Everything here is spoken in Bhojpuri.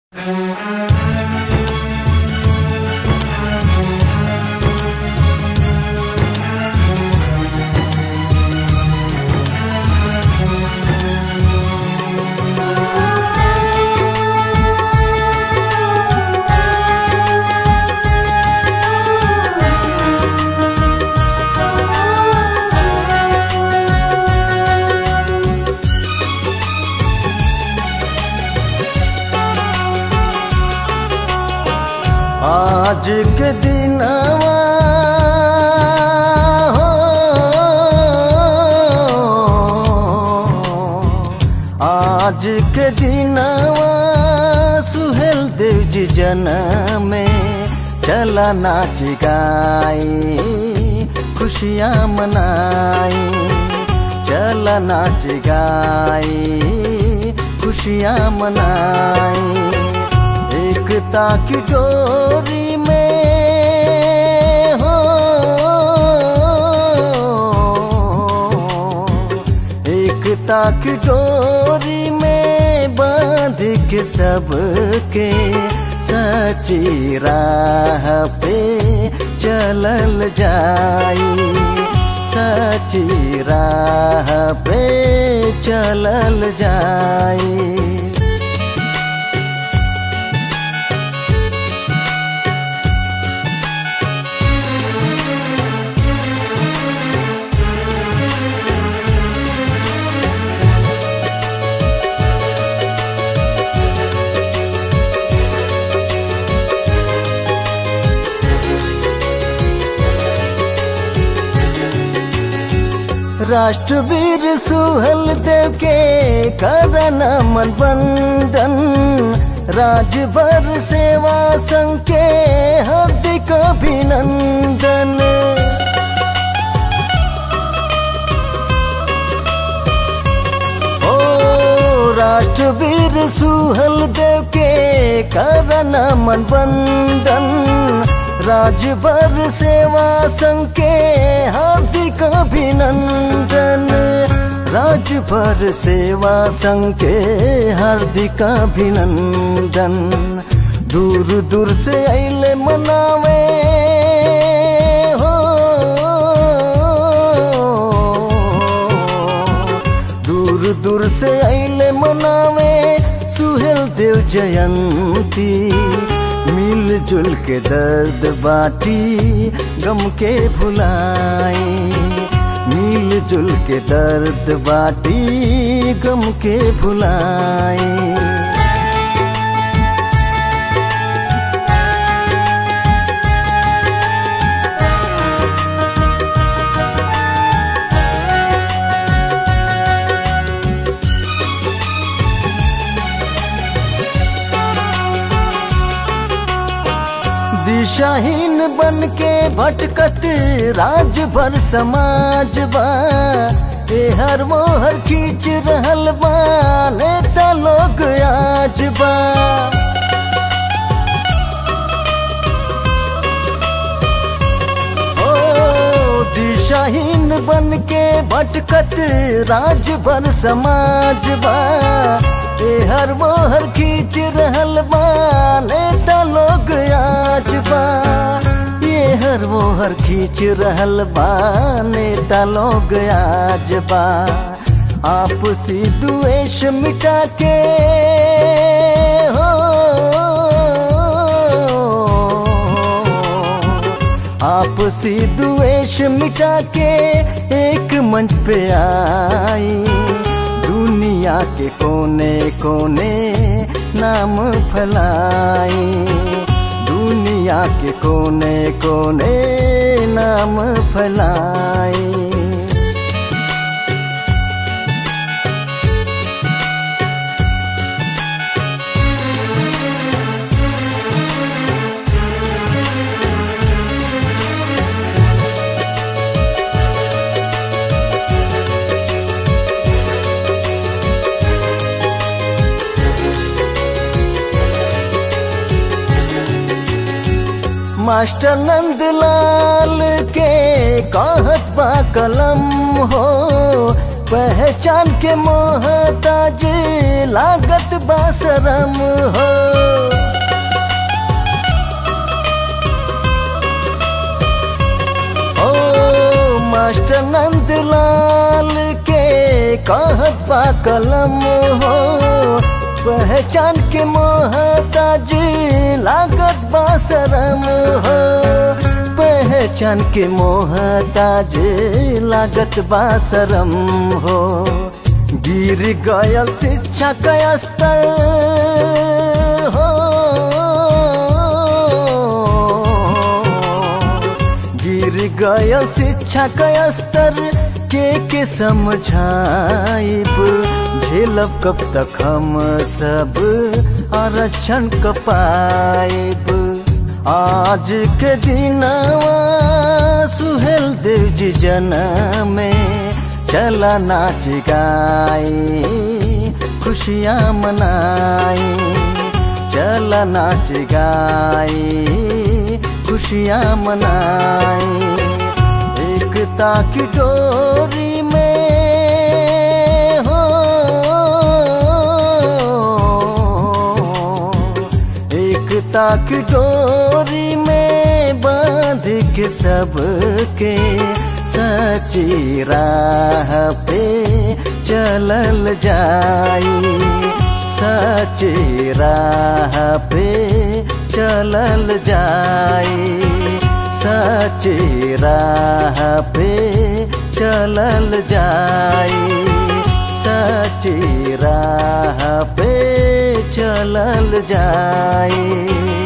आज के दिनवा हो आज के दिनवा सुहेल देव जी जन्म में चला नाच गाई खुशियाँ मनाई चला नाच गाई खुशियाँ मनाई एकता की डोरी में हो एकता की डोरी में बांध के सबके सच्ची राह पे चलल जाई सच्ची राह पे चलल जाई राष्ट्रवीर सुहल देव के करन मन बंदन राजभर सेवा संघ के हार्दिक अभिनंदन ओ राष्ट्रवीर सुहल देव के करन मन बंदन राजभर सेवा संघ के हार्दिक अभिनंदन राजभर सेवा संघ के हार्दिक अभिनंदन दूर दूर से अले मनावे हो दूर दूर से अले मनावे सुहेल देव जयंती मिलजुल के दर्द बाटी गम के भुलाई मिलजुल के दर्द बाटी गम के भुलाई दिशाहीन बन के भटकत राज भर समाज बा ए हर मोहर खींच रहल बा नेता लोग आज बा ओ दिशाहीन बन के भटकत राज भर समाज बा ए हर मोहर खींच रहल बा नेता लोग आज बा ये हर मोहर खींच रहल बा नेता लोग आज बा आपसी द्वेष मिटा के हो आपसी द्वेष मिटा के एक मंच पे आई दुनिया के कोने कोने नाम फैलाई दुनिया के कोने कोने नाम फैलाई मास्टर नंदलाल के कहत बा कलम हो पहचान के मोहताज लागत बा शरम हो कलम हो पहचान के मोहताज लागत बासरम हो पहचान के मोहताज लागत बासरम हो गिर गयल शिक्षा का स्तर हो गिर गयल शिक्षा का स्तर के के समझाइब झेलब कब तक हम सब आरक्षण क पाइब आज के दिनवा सुहेल देव जी जन्म में चला नाच गाई खुशियाँ मनाई चला नाच गाई खुशियाँ मनाई एकता की डोरी में हो एकता की डोरी में बांध के सबके सच्ची राह पे चलल जाई सच्ची राह पे चलल जाई सच्ची राह पे चलल जाई सच्ची राह पे चलल जाई